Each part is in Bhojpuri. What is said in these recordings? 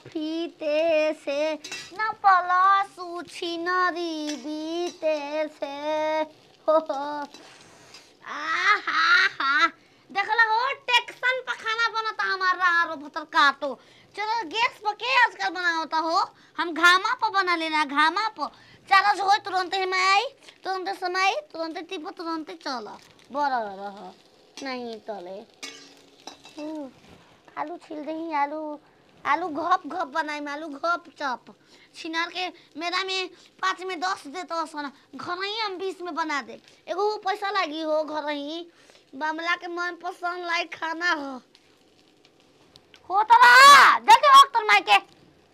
फीते से न पलासू छिनरी बीते से हो हो आहा हा देखला हो टेक्सन पर खाना बनता हमारा आरो भतर काटो चलो गैस पर के आजकल बनावता हो हम घामा पर बना लेना घामा पर चार्ज हो तुरंत ही मैं आई तुरंत समय तुरंत टिप तुरंत चल बड़ा रह नहीं तले उ, आलू छील दही आलू आलू घप घप बनाई में आलू घप चप छिनार के मेरा में पाँच में दस दे तो सोना घर ही हम बीस में बना दे एगो उ पैसा लगी हो घर ही बामला के मन पसंद लायक खाना हो हो तो रहा जल्दी हो तर माई के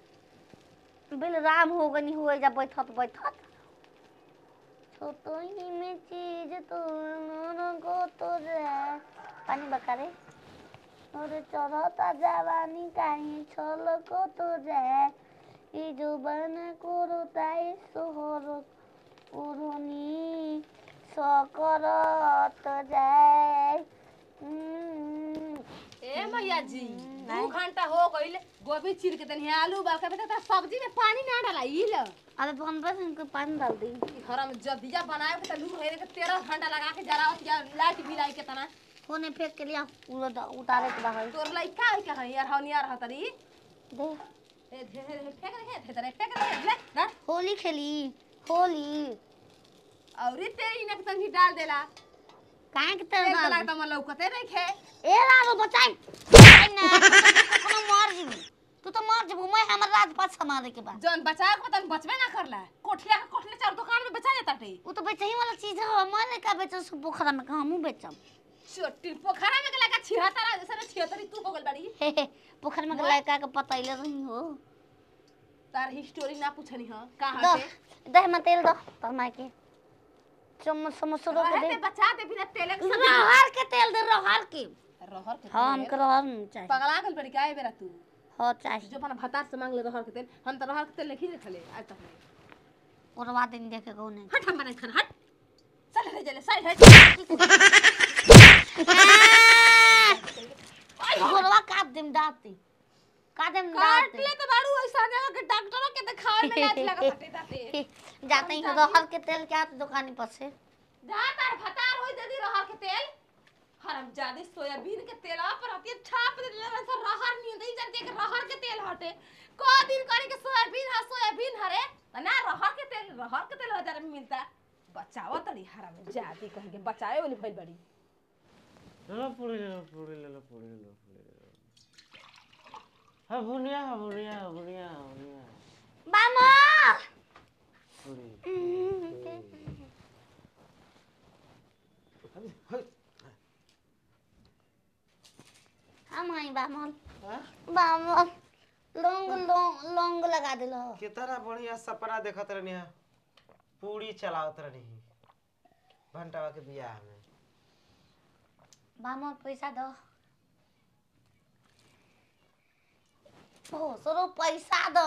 बिल राम हो गनी हुए जा बैठत बैठत छोटो ही में चीज तो को तो रे पानी बकारे और चढ़ता जवानी काहे छल को तो रे ई जो बन को रोताई सोहर उड़नी सकरत जाए हम्म। ए मैया जी नहीं। दू घंटा हो गइल गोभी चीर के तनी आलू उबाल के बेटा सब्जी में पानी ना डाला ई ल अबे बनबे से इनको पानी डाल दी घर में जदिया बनाए के तलू है के 13 घंटा लगा के जरा या लाइट भी लाई के तना होने फेंक के लिया पूरा उतारे के बाहर तोर लाई का है का यार हनी यार हतरी दे ए धे धे धे, फेंक रे फेंक रे फेंक रे ले ना होली खेली होली औरी तेरी ने तंगी डाल देला काहे के एक तेल तला डाल त म लौकते नहीं खे ए लालो बचाई बचाई ना कोनो मर जीबू तू तो मर जीबू मैं हमर राज पास समारे के बाद जौन बचा के तन बचबे ना करला कोठिया के कोठले चार दुकान में बेचा जाता टे वो तो बेचही वाला चीज है मैं का बेचो सु पोखरा में कहूं बेचम छोटी पोखरा में के लगा छिहत्तर जैसे छिहत्तरी तू हो गल बड़ी हे हे पोखर में के लड़का के पतैले रही हो तार हिस्टोरी ना पूछनी ह कहां दो से दह में तेल दो तर माई के चम्मच समोसरो के रहे दे ते बचा दे बिना तेले के सब्जी रहर के तेल दे रहर के रहर के हाँ तेल। हमके रहर नहीं चाहिए पगला गल बड़ी काहे बेरा तू हो चाहिए जो अपन भतार से मांग ले रहर के तेल हम तो रहर के तेल नहीं रखले आज तक नहीं और बात नहीं देखे को नहीं हट हम बना खाना हट चल रे जले साइड हट घरवा काट देम दाती काट देम काट दाती ले तो बाड़ू ऐसा जगह के डॉक्टर के दिखावे में लाज लगा फटे दाते जाते ही रहर के तेल के आते दुकानी पर से जा तार भतार होई दे दी रहर के तेल हरम जादे सोयाबीन के तेल पर हती छाप दे ले सर रहर नहीं दे जानते कि रहर के तेल हटे को दिन करे के सोयाबीन हा सोयाबीन हरे ना रहर के तेल रहर के तेल हजार में मिलता बचाओ तड़ी हरम जाती कहीं के बचाए वाली भइल बड़ी ले लो पूरी ले लो पूरी ले लो पूरी ले लो पूरी ले लो हाँ बुनिया हाँ बुनिया हाँ बुनिया हाँ बुनिया बामा पूरी अभी हाय हम आई बामल हाँ? बामल लौंग लौंग लौंग लगा दिलो कितना बढ़िया सपना देखत रहनी है पूरी चलावत रहनी भंटावा के बियाह में बामल पैसा दो ओ सरो पैसा दो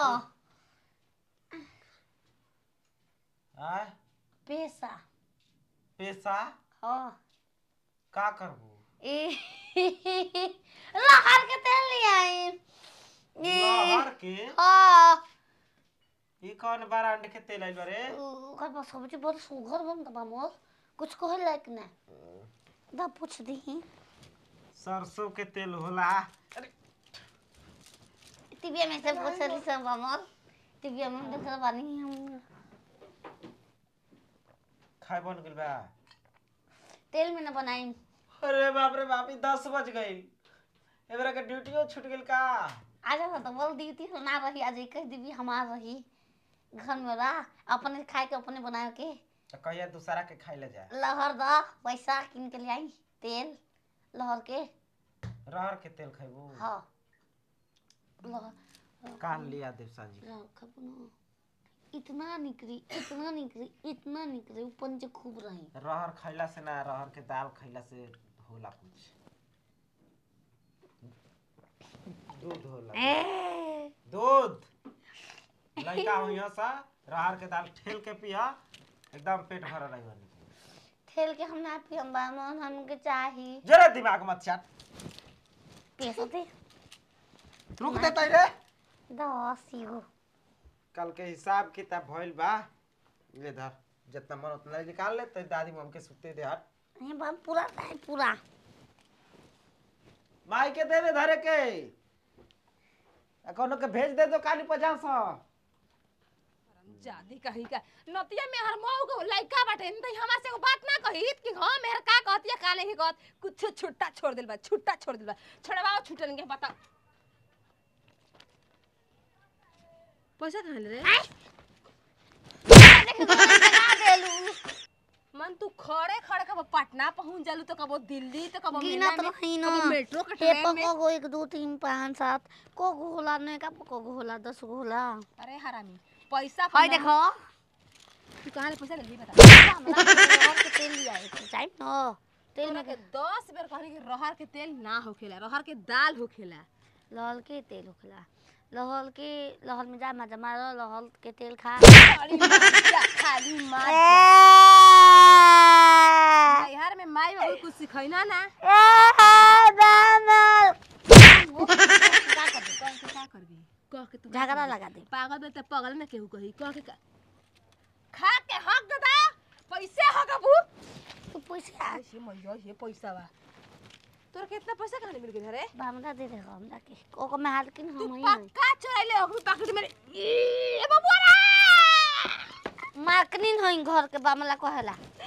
आय पैसा पैसा हाँ का करबू ए लहर के तेल ले आई लहर के हाँ ई कौन ब्रांड के तेल आइल बारे ओकर बस सब्जी बहुत सुघर बनता बामल कुछ कहे लायक ना दा पूछ दी सरसों के तेल होला अरे टीवी में से पूछ रही सब बामल टीवी में देख बानी हम खाए बन गेल बा तेल में ना बनाई अरे बाप रे बाप ई दस बज गई एबरा के ड्यूटियो छूट गेल का आज तो बोल ड्यूटी से ना रही आज एक दीदी हमार रही घर में रह अपने खाए के अपने बनाए के तो कहिया दूसरा के खाई ले जा लहर दा पैसा किन के ले आई तेल लहर के रहर के तेल खाइबू हाँ लहर काल लिया देव साजी लहर खाबो ना इतना निकली इतना निकली इतना निकली ऊपर से खूब रही रहर खैला से ना रहर के दाल खैला से होला कुछ दूध होला ए दूध लड़का हुई सा रहर के दाल ठेल के पिया एकदम पेट भरल रही बनी ठेल के हम ना पियम बामन हमके चाही जरा दिमाग मत चाट पैसा दे रुक देता रे दस गो कल के हिसाब किताब भइल बा ले धर जितना मन उतना निकाल ले तो दादी मम के सुते दे हट ये बा पूरा नहीं पूरा माई के दे दे धरे के आ कोनो के भेज दे दो काली पचास सौ जादी कही का नतिया में हर मऊ को लइका बाटे नहीं तो हमरा से एगो बात ना कही कि हां मेहर का कहतिया का नहीं कहत कुछ छुट्टा छोड़ दिल बा छुट्टा छोड़ दिल बा छड़वाओ छुटन के पता पैसा कहाँ ले रे लगा देलू मन तू खड़े खड़े कब पटना पहुंच जालू तो कबो दिल्ली तो कबो गिनत रही ना कबो मेट्रो के हे ट्रेन में को एक दो तीन पाँच सात को गो होला नहीं का को गो होला दस गो होला अरे हरामी पैसा हाय कमा- देखो तू कहाँ ले पैसा ले ली बता हमरा रहर के तेल लिया है टाइम न तेल तेल में में के दस बेर कहनी कि रहर के तेल ना होखेला रहर के दाल होखेला लहल के तेल होखला लहल के लहल में जा मजा मारो लहल के तेल खा खाली मजा खाली मजा बिहार में माई बाबू कुछ सिखैना ना का कर दे कह के का करबी कह के तू झगड़ा लगा दे पागल बे त पागल ना केहू कही कह के का खा के हक दादा पैसे हक अबू तू पैसा ये मैया ये पैसा बा तोर कितना पैसा कहां मिल गया रे हमरा दे दे हमरा के ओको में हाल किन तू हम ही पक्का चोराइले अगू पैकेट में ए बबुआ रे मार्कनिन होई घर के बामला कहेला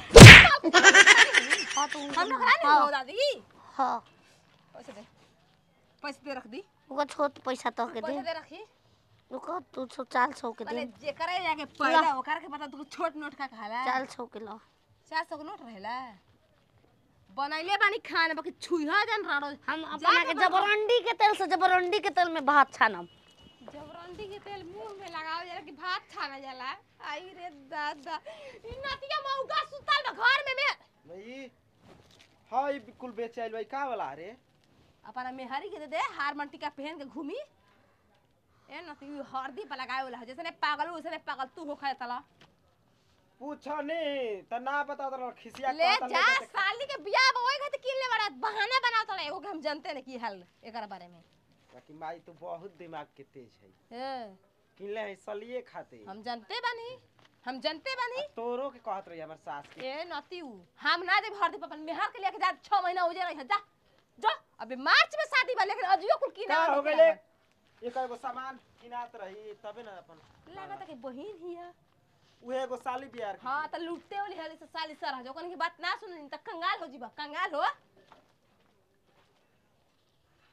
हां तू हम लोग करा नहीं हो दादी हां पैसे दे पैसे दे रख दी ओको छोट पैसा तो के दे पैसे दे रखी ओको तू सौ चाल सौ के माने दे जेकरा जाके पैदा ओकर के पता तू छोट नोट का कहाला चाल सौ के लो चार सौ के नोट रहेला बनैले बानी खाने बाकी छुइहा जन राड़ो हम अपना के जबरंडी के तेल से जबरंडी के तेल में भात छानम जबरंडी के तेल मुंह में लगाओ जरा कि भात खाना जाला आई रे दादा ई नतिया मौका सुतल बा घर में में भाई हाँ ये बिल्कुल बेचे आइल भाई का वाला रे अपना मेहरी के दे दे हार मंटिका पहन के घूमी ए नती हरदी पर लगाए वाला है। जैसे ने पागल हो, वैसे ने पागल तू हो खाए तला पूछो नहीं त ना बता दो खिसिया ले कहता जा ले जा। साली के बियाह में ओए खातिर किन ले बड़ा बहाना बनाओ तला एगो के हम जानते ने की हाल एकर बारे में बाकी माई तो बहुत दिमाग के तेज है ए किनले है सलिए खाते हम जानते बानी हम जानते बानी आ तोरो के कहत रही हमर सास के ए नती उ हम ना दे भर दे अपन मेहर के लेके जा 6 महीना हो जाए जा जा अबे मार्च में शादी बा लेकिन अजियो कुल की का ना हो गइले एक एगो सामान किनात रही तबे ना अपन लागत कि बहिन ही है उहे एगो साली बियार हां त लुटते वाली हाली से साली सर जो कन की बात ना सुन त कंगाल हो जीबा कंगाल हो